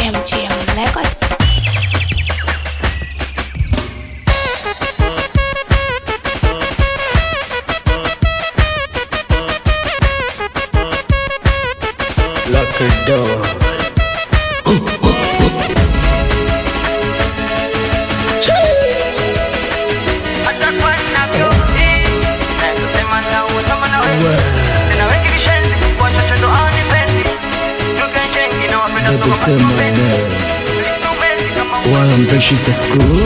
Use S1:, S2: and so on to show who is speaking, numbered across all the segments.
S1: MGM Records.
S2: Lock the door. Nakusema leo wala mpeshi za school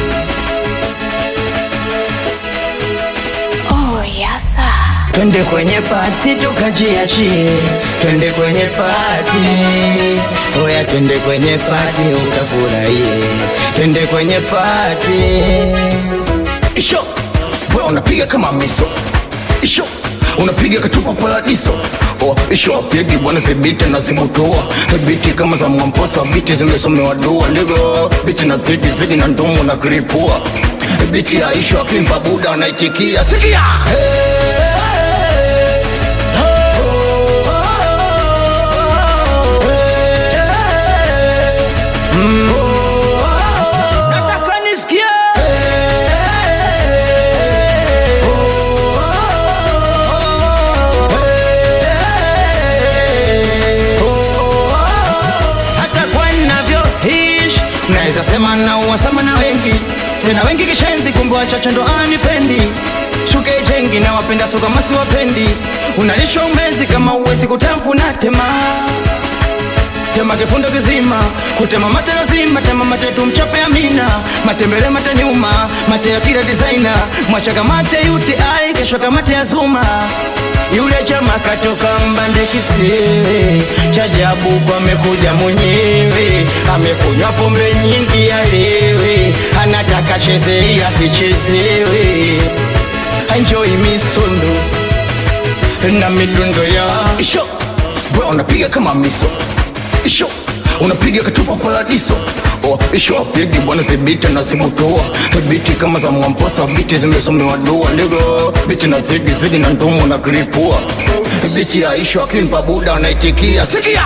S1: Oh, yasa.
S2: Twende kwenye pati tukajiachie, twende kwenye pati, oya, twende kwenye pati ukafurahie, twende kwenye pati. Isho we unapiga kama miso, isho unapiga katupa paradiso Oh, isho apigi bwana zibiti na zimutua biti kama za mwamposa biti zimesomewa dua ndivyo biti na zidi zidi na ndumu na kiripua biti ya isho akimba buda anaitikia sikia nataka nisikie hata kwa ninavyoishi naweza sema na uwasama na wengi tena wengi kishenzi kumbe wachache ndo anipendi shuke jengi na wapenda so kama siwapendi unalishwa umezi kama uwezi kutafuna tema tema kifundo kizima kutema mate lazima tema mate tumchape amina matembele mate nyuma mate ya kila designer mwachaka mate yuti ai kesho kamate ya zuma yule chama katoka mbande kisiwe chajabu kwa amekuja mwenyewe amekunywa pombe nyingi alewe anataka cheze ila sichezewe enjoy misondo na midundo ya isho bro unapiga kama miso isho unapiga katupa paradiso Oh, isho apigi bwana zibiti na zimutoa biti kama za mwamposa biti zimesomewa dua ndivyo biti na zidi zidi na ndumu na kiripua biti ya isho akimpa buda anaitikia sikia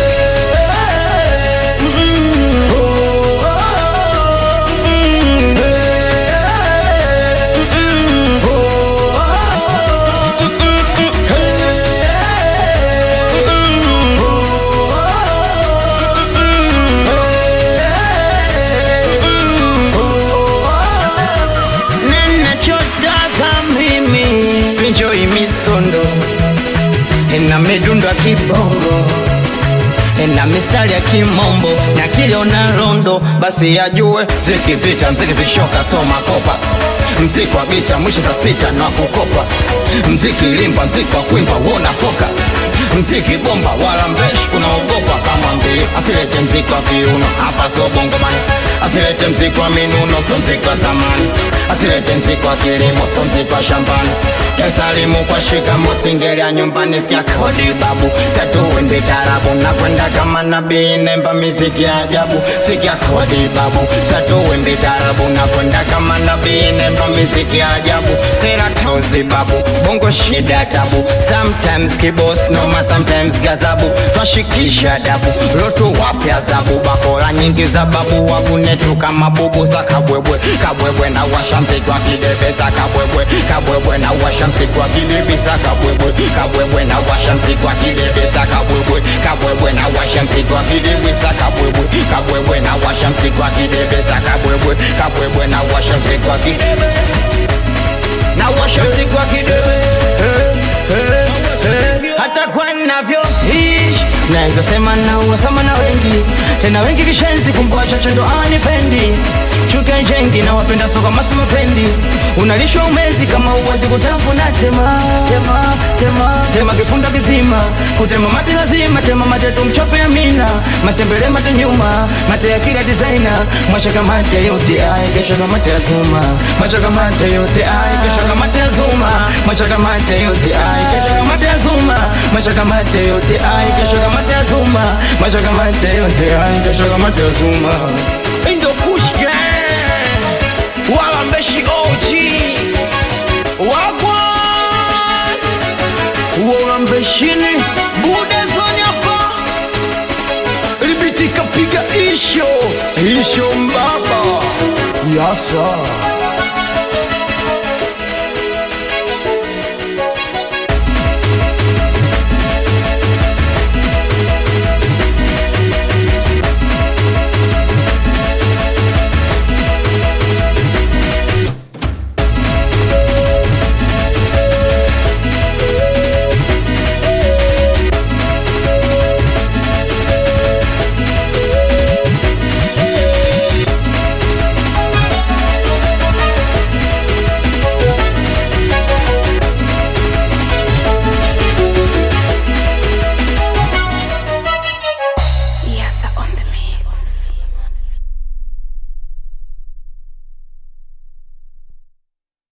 S2: ninachotaka mimi enjoy misondo na midundo ya kibongo na mistari ya kimombo na kiliona rondo basi yajue mziki vita mziki vishoka soma kopa mziki wa bita mwisho saa sita na kukopa mziki limba mziki wa kuimba wona foka mziki bomba wala mbeshi unaogopa kama mbili asilete mziki wa viuno hapa sio bongomani asilete mziki wa minuno so mziki wa zamani asilete mziki wa kilimo so mziki wa shambani yasalimu kwa shikamo singelia nyumbani sikia kodi babu setuwimbi tarabu na kwenda kama nabii nemba miziki ya ajabu sikia kodi babu setuwimbi tarabu na kwenda kama nabii nemba miziki ya ajabu sera tozi babu bongo shida tabu sometimes kibos noma sometimes gazabu twashikisha dabu lotu wapya zabu bakora nyingi za babu wabunetu kama bubu za kabwebwe kabwebwe na washa mziki wa kidebeza kabwebwe kabwebwe na washa mziki wa kidebeza kabwebwe kabwebwe na washa mziki wa kidebeza kabwebwe kabwebwe na washa mziki wa kidebeza kabwebwe kabwebwe na washa mziki wa kidebeza kabwebwe kabwebwe na washa mziki wa kidebeza na washa mziki wa kidebe hata kwa navyoishi naweza sema na uwasama na wengi tena wengi kishenzi kumbe wachache ndo anipendi chuke jengi na wapenda soka masu mapendi unalishwa umezi kama uwezi kutafuna tema tema tema tema kifunda kizima kutema mate lazima tema mate tumchope amina matembele mate nyuma mate ya kila designer mwachaka mate yote ai kesho kama mate ya zuma mwachaka mate yote ai kesho kama mate ya zuma mwachaka mate yote ai kesho kama mate ya zuma mwachaka mate yote ai kesho kama mate ya zuma mwachaka mate yote ai kesho kama mate ya zuma Indo Kush Gang wala mbeshi OG wagwa wala mbeshini bude zonyapa libitika piga isho isho mbaba yasa